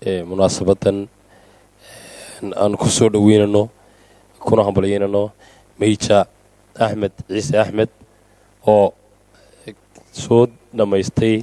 munaasabadan aan ku soo dhoweynano kuna hambalyeynano meija axmed ciise axmed oo soo dhammaystay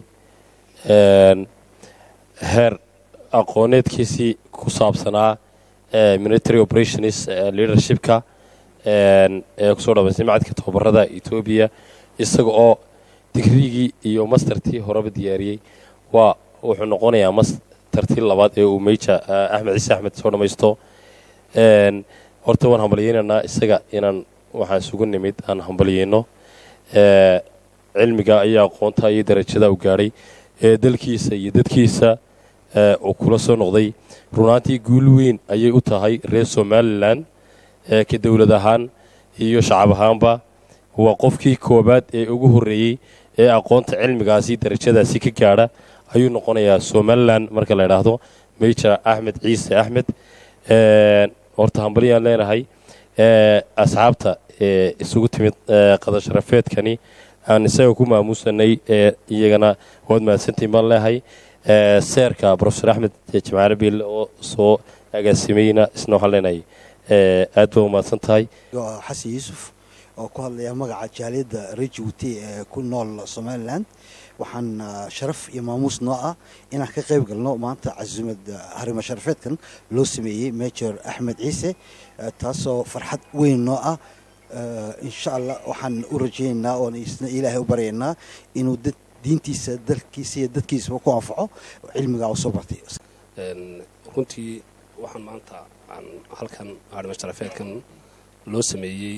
heer aqooneedkiisii ku saabsanaa military operations leadershipka ee kusoo dhamaystay macadka tababarada etoobiya isaga oo digrigii iyo mastertii horeba diyaariyey waa wuxuu noqonayaa mastertii labaad ee uu meija axmed ciise axmed soo dhammaysto horta waan hambalyeynaynaa isaga inaan waxaan isugu nimid aan hambalyeyno cilmiga iyo aqoonta iyo darajada u gaadhay ee dalkiisa iyo dadkiisa uu kula soo noqday runaantii guul weyn ayay u tahay reer somalilan ka dowlad ahaan iyo shacab ahaanba waa qofkii koobaad ee ugu horreeyey ee aqoonta cilmigaasi darajadaasi ka gaadha ayuu noqonayaa somalilan marka la idhaahdo meja axmed ciise axmed horta hambalyaan leenahay asxaabta isugu timid qadasharafeedkani aan isaga ku maamuusanay iyagana waad mahadsantiin baan leehay seerka rofesor axmed jimcaale biille oo soo agaasimayna isna waxaan leenahay aad baa umahadsan tahay xasan yuusuf oo ku hadlaya magaca jaaliyadda rejibuuti ee ku nool somalilan waxaan sharaf iyo maamuus noo ah inaan ka qayb galno maanta casuumad harimo sharafeedkan loo sameeyey major axmed ciise taasoo farxad weyn noo ah insha allah waxaan u rajaynaynaa oon isna ilaahay u baryaynaa inuu diintiisa dalkiisa iyo dadkiisaba ku anfaco cilmigaa u soo bartay runtii waxaan maanta aan halkan harimo sharafeedkan loo sameeyey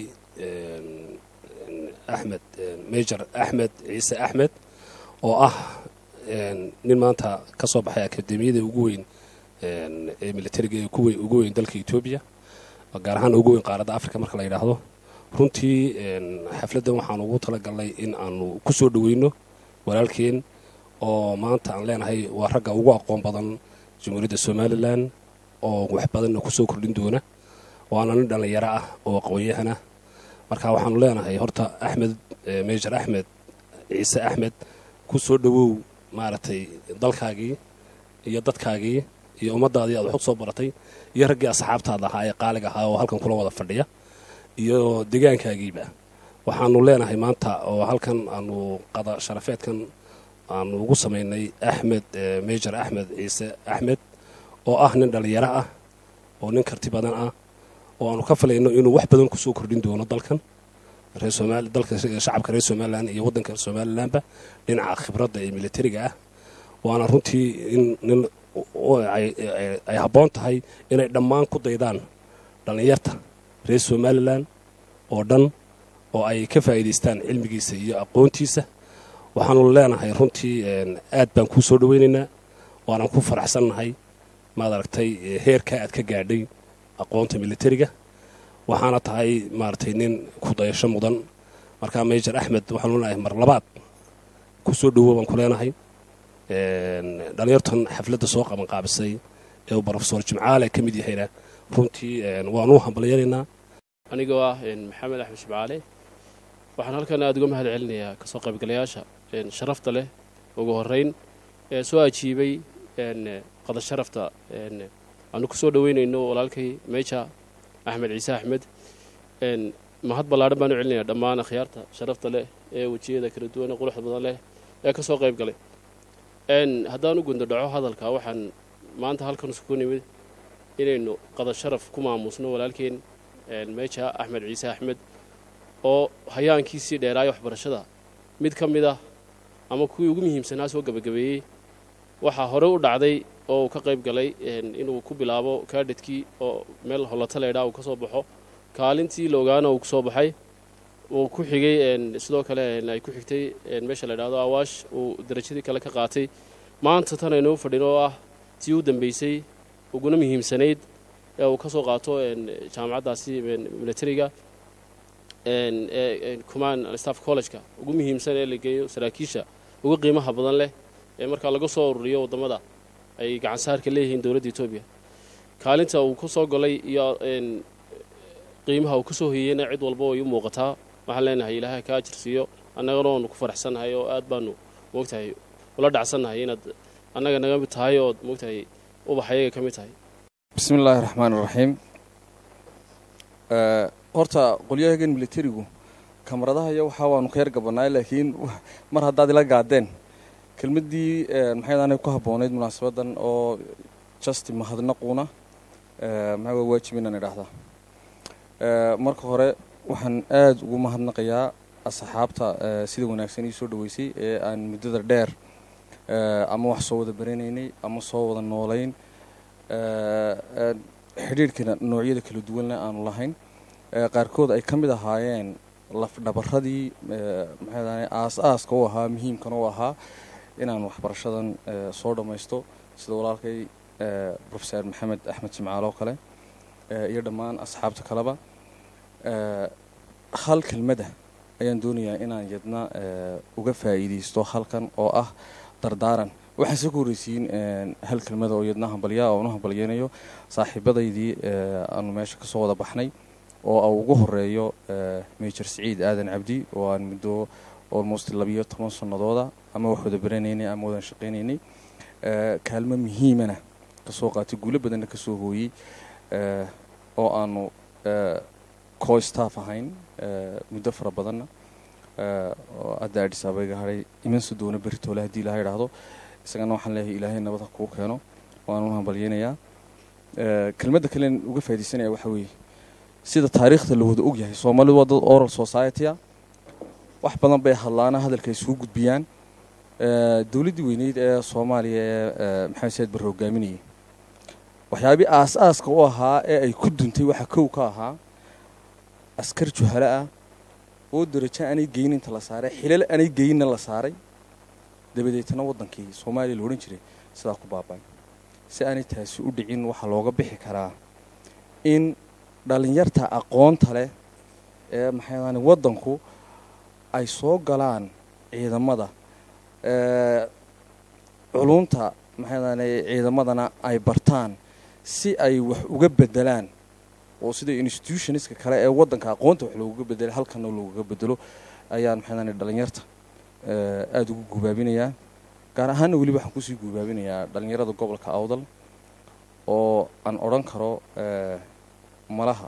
axmed major axmed ciise axmed oo ah nin maanta ka soo baxay akademiyada ugu weyn ee militariga ee ugu weyn dalka etoobiya gaar ahaan ugu weyn qaaradda africa marka la yidhaahdo runtii xafladdan waxaan ugu talagalnay in aanu ku soo dhoweyno walaalkeen oo maanta aan leenahay waa ragga ugu aqoon badan jamhuuriyadda somalilan oo wax badanna ku soo kordhin doona waana nin dhallinyaro ah oo aqoon-yahana marka waxaanu leenahay horta axmed major axmed ciise axmed ku soo dhowow maaragtay dalkaagii iyo dadkaagii iyo ummaddaadii aad wax u soo baratay iyo raggii asxaabtaada ahaa ee qaaliga ahaa oo halkan kula wada fadhiya iyo degaankaagiiba waxaanu leenahay maanta oo halkan aanu qada sharafeedkan aanu ugu samaynay axmed major axmed ciise axmed oo ah nin dhallinyaro ah oo nin karti badan ah oo aanu ka filayno inuu wax badan kusoo kordhin doono dalkan dalka shacabka reer somalilan iyo waddanka somalilanba dhinaca khibradda ee militariga ah waana runtii in nin ay habboon tahay inay dhammaan ku daydaan dhallinyarta reer somalilan oo dhan oo ay ka faa'iidaystaan cilmigiisa iyo aqoontiisa waxaanu leenahay runtii aad baan kuu soo dhoweynaynaa waanaan ku faraxsannahay maad aragtay heerkaa aad ka gaadhay aqoonta militariga waxaana tahay maaragtay nin ku dayasho mudan markaa major axmed waxaanu leenahay mar labaad ku soo dhowo baan ku leenahay dhalinyartan xafladda soo qabanqaabisay ee uu brofesor jimcaale ka mid yahayna runtii waanu hambalyanaynaa anigoo ah maxamed axmed jimcaale waxaan halkan aada uga mahad celinayaa kasoo qaybgalayaasha sharafta leh ugu horeyn ee soo ajiibay qada sharafta aanu ku soo dhoweynayno walaalkay meja axmed ciise axmed mahad ballaadhan baan u celinayaa dhammaan akhyaarta sharafta leh ee wejiyada kala duwan ee quruxda badan leh ee ka soo qayb galay haddaan u gundo dhaco hadalka waxaan maanta halkan isku nimid inaynu qada sharaf ku maamuusno walaalkeen meja axmed ciise axmed oo hayaankiisii dheeraaya waxbarashada mid ka mid ah ama kuwii ugu muhiimsanaa soo gebagabeeyey waxaa hore u dhacday oo uu ka qayb galay inuu ku bilaabo kaadhadkii oo meel hollata leydhaa uu ka soo baxo kaalintii la ogaana uu kusoo baxay uu ku xigay sidoo kale ay ku xigtay meesha la ydhahdo awaash uu darajadii kale ka qaatay maanta tan aynuu fadhin oo ah tii u dambeysay uguna muhiimsanayd ee uu ka soo qaato jaamacaddaasi militariga command staff collegeka ugu muhiimsan ee la geeyo saraakiisha ugu qiimaha badan leh ee markaa laga soo ururiyo waddamada ay gacansaarka leeyihiin dowladda etoobiya kaalinta uu ku soo golay iyo qiimaha uu ka soo hoyeyna cid walba way u muuqataa waxaan leenahay ilaahay ka ajirsiiyo annagana waanu ku faraxsannahay oo aad baanu moogtahay ula dhacsannahay inaad annaga naga mid tahay ood moogtahay ubax ayaga ka mid tahay bismi illaahi raxmaan iraxiim horta qolyahagan militarigu kamaradaha iyo waxaa waanu ka yar gabannaay laakiin mar haddaad ila gaadeen kelmaddii maxaydaanay ku habboonayd munaasabadan oo justi mahadnaquuna maxaa waa waajib inaan idhaahdaa marka hore waxaan aada ugu mahadnaqayaa asxaabta sida wanaagsan ii soo dhaweysay ee aan muddada dheer ama wax soo wada baranaynay ama soo wada noolayn xidhiirhkana noocyada kala duwanna aanu lahayn qaarkood ay ka mid ahaayeen lafdhabaradii maxay aas-aaska u ahaa muhiimkana u ahaa inaan waxbarashadan soo dhammaysto sida walaalkay rofeser maxamed axmed jimcaal oo kale iyo dhammaan asxaabta kaleba hal kelmada ayaan doonayaa inaan yadna uga faa'iidaysto halkan oo ah dardaaran waxaan soo ka horreysiin hal kelmada oo yadna hambalyaa oonu hambalyeynayo saaxiibadaydii aanu meesha kasoo wada baxnay oo a ugu horeeyo major siciid aadan cabdi oo aan muddo almost labiyo toban sanadooda ama wax wada baranaynay ama wadan shaqaynaynay kaalmo muhiimana kasoo qaatay guulo badanna kasoo hooyey oo aanu co staff ahayn muddo fara badanna oo hadda adis ababa haray imansi doona beritoole haddii ilaha idhaahdo isagana waxaan leeyahay ilaahay nabada kuu keeno waanu hambalyeynayaa kelmadda kalen uga faa'idaysanaya waxaa weeye sida taariikhda la wada og yahay soomaalidu waa dad oral society-a wax badan bay hadlaana hadalka ay suu gudbiyaan dowladdii weyneyd ee soomaaliya ee maxamed said barre hogaaminayay waxyaabii aas-aaska u ahaa ee ay ku duntay waxaa kow ka ahaa askar juhalo ah oo darajo aanay geyin inta la saaray xilal aanay geyinna la saaray dabadeetna waddankii soomaaliya la odhan jiray sidaa ku baaba'ay si aanay taasi u dhicin waxaa looga bixi karaa in dhallinyarta aqoonta leh ee maxay waddanku ay soo galaan ciidamada culunta maxay ciidamadana ay bartaan si ay wax uga bedelaan oo sida institutionska kale ee waddanka aqoonta wax loogaga bedelo halkana loogaga bedelo ayaan maxay dhalinyarta aada ugu gubaabinayaa gaar ahaanna weliba waxaan kusii gubaabinayaa dhalinyarada gobolka awdal oo aan odhan karo malaha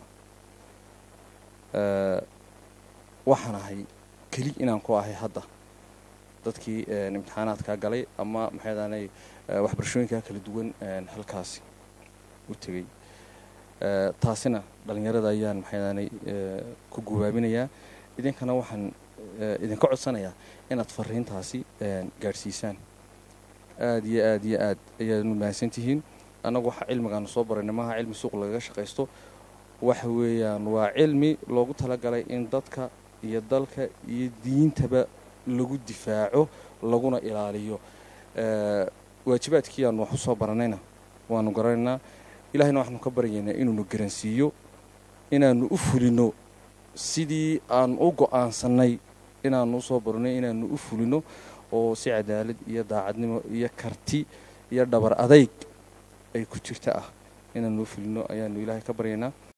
waxaan ahay keli inaan ku ahay hadda dadkii imtixaanaadkaa galay ama maxaydaanay waxbarashooyinkaa kala duwan halkaasi u tegey taasina dhalinyarada ayaan maxaydaanay ku gubaabinayaa idinkana waxaan idinka codsanayaa inaad fariintaasi gaadhsiisaan aada iyo aada iyo aad ayaad mahadsan tihiin annagu waxa cilmigaanu soo baranay maaha cilmi suuq lagaga shaqaysto waxa weeyaan waa cilmi loogu talagalay in dadka iyo dalka iyo diintaba lagu difaaco laguna ilaaliyo waajibaadkii aanu wax u soo baranayna waanu garanaynaa ilahayna waxaanu ka baryaynaa inuunu garansiiyo inaanu u fulino sidii aan u go-aansanay inaanu usoo baranay inaanu u fulino oo si cadaalad iyo daacadnimo iyo karti iyo dhabar adayg ay ku jirta ah inaanu u fulino ayaanu ilaahay ka baryaynaa